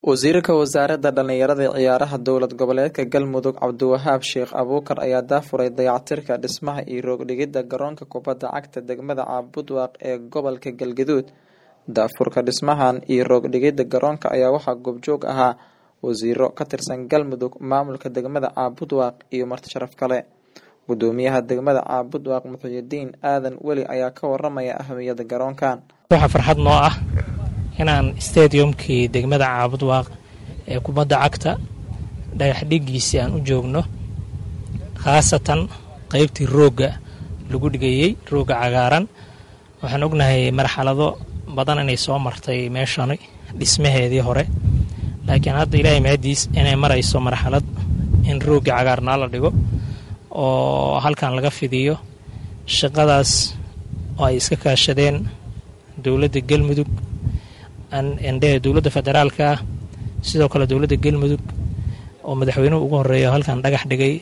wasiirka wasaaradda dhallinyarada ee ciyaaraha dowlad goboleedka galmudug cabdiwahaab sheekh abuukar ayaa daafuray dayactirka dhismaha iyo roogdhigidda garoonka kubadda cagta degmada caabudwaaq ee gobolka galgaduud daafurka dhismahan iyo roogdhigidda garoonka ayaa waxaa goobjoog ahaa wasiiro ka tirsan galmudug maamulka degmada caabudwaaq iyo martisharaf kale gudoomiyaha degmada caabudwaaq muxiyidiin aadan weli ayaa ka waramaya ahamiyada garoonkan waxaa farxad noo ah inaan stadiumkii degmada caabudwaaq ee kubadda cagta dhagaxdhigiisii aan u joogno khaasatan qeybtii roogga lagu dhigayey roogga cagaaran waxaan ognahay marxalado badan inay soo martay meeshani dhismaheedii hore laakiin hadda ilaahay mahadiis inay marayso marxalad in roogga cagaarnaa la dhigo oo halkan laga fidiyo shaqadaas oo ay iska kaashadeen dowladda galmudug ndhe dowladda federaalka sidoo kale dowladda galmudug oo madaxweynuhu ugu horeeya halkan dhagax dhigay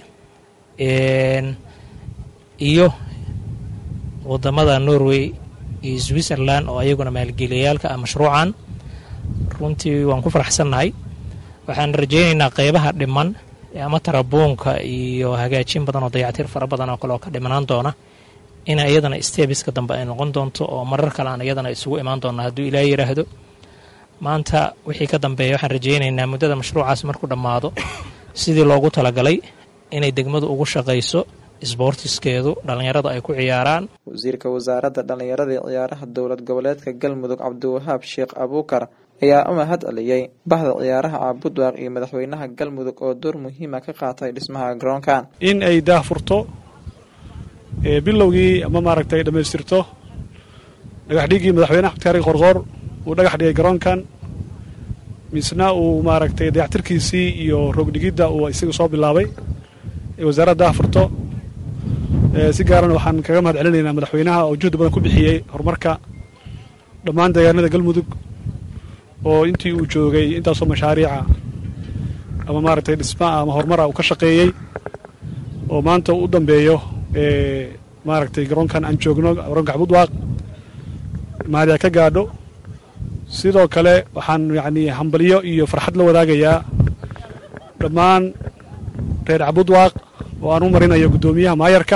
iyo wadamada norway iyo switzerland oo ayaguna maalgeliyayaalka ah mashruucan runtii waan ku faraxsannahay waxaan rajaynaynaa qeybaha dhiman ama tarabuunka iyo hagaajin badan oo dayactir fara badan oo kale oo ka dhimanaan doona in iyadana stebiska dambe ay noqon doonto oo marar kale aan iyadana isugu imaan doona hadduu ilaa yiraahdo maanta wixii ka dambeeya waxaan rajaynaynaa muddada mashruucaas markuu dhammaado sidii loogu talagalay inay degmadu ugu shaqayso isboortiskeedu dhallinyarada ay ku ciyaaraan wasiirka wasaaradda dhallinyarada ee ciyaaraha dowlad goboleedka galmudug cabdiwahaab sheekh abuukar ayaa u mahad celiyey bahda ciyaaraha caabudwaaq iyo madaxweynaha galmudug oo door muhiima ka qaatay dhismaha garoonkan in ay daahfurto bilowgii ama maaragtay dhammaystirto dhagaxdhigii madaxweynaha xabdikaari qorqoor uu dhagax dhigay garoonkan misna uu maaragtay dayactirkiisii iyo roogdhigidda uu isaga soo bilaabay ee wasaaradda daahfurto si gaarana waxaan kaga mahad celinaynaa madaxweynaha oo juhdi badan ku bixiyey horumarka dhammaan deegaanada galmudug oo intii uu joogay intaasoo mashaariica ama maaragtay dhismaa ama horumara uu ka shaqeeyey oo maanta uu u dambeeyo maaragtay garoonkan aan joogno garoonka cabudwaaq mahadiya ka gaadho sidoo kale waxaan yacnii hambalyo iyo farxad la wadaagayaa dhammaan reer cabudwaaq oo aan u marinayo guddoomiyaha maayarka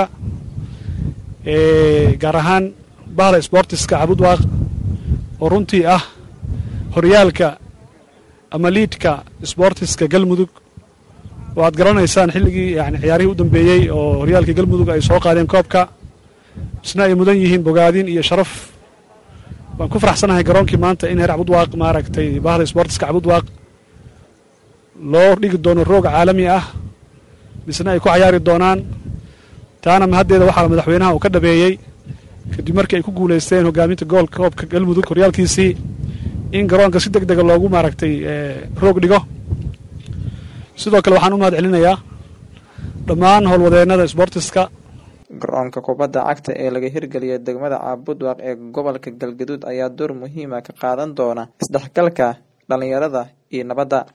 gaar ahaan bahda sboortiska cabudwaaq oo runtii ah horyaalka ama liidka sboortiska galmudug oo aad garanaysaan xilligii yani ciyaarihii u dambeeyey oo horyaalka galmudug ay soo qaadeen koobka isna ay mudan yihiin bogaadin iyo sharaf waan ku faraxsanahay garoonkii maanta in heer cabudwaaq maaragtay bahda sboortiska cabudwaaq loo dhigi doono roog caalami ah misna ay ku cayaari doonaan taana mahaddeeda waxaa madaxweynaha uu ka dhabeeyey kadib markii ay ku guulaysteen hogaaminta goolka koobka galmudug horyaalkiisii in garoonka si deg dega loogu maaragtay roog dhigo sidoo kale waxaan u mahad celinayaa dhammaan howlwadeennada sboortiska garoonka kubadda cagta ee laga hirgeliyay degmada caabudwaaq ee gobolka galgaduud ayaa door muhiima ka qaadan doona isdhexgalka dhallinyarada iyo nabadda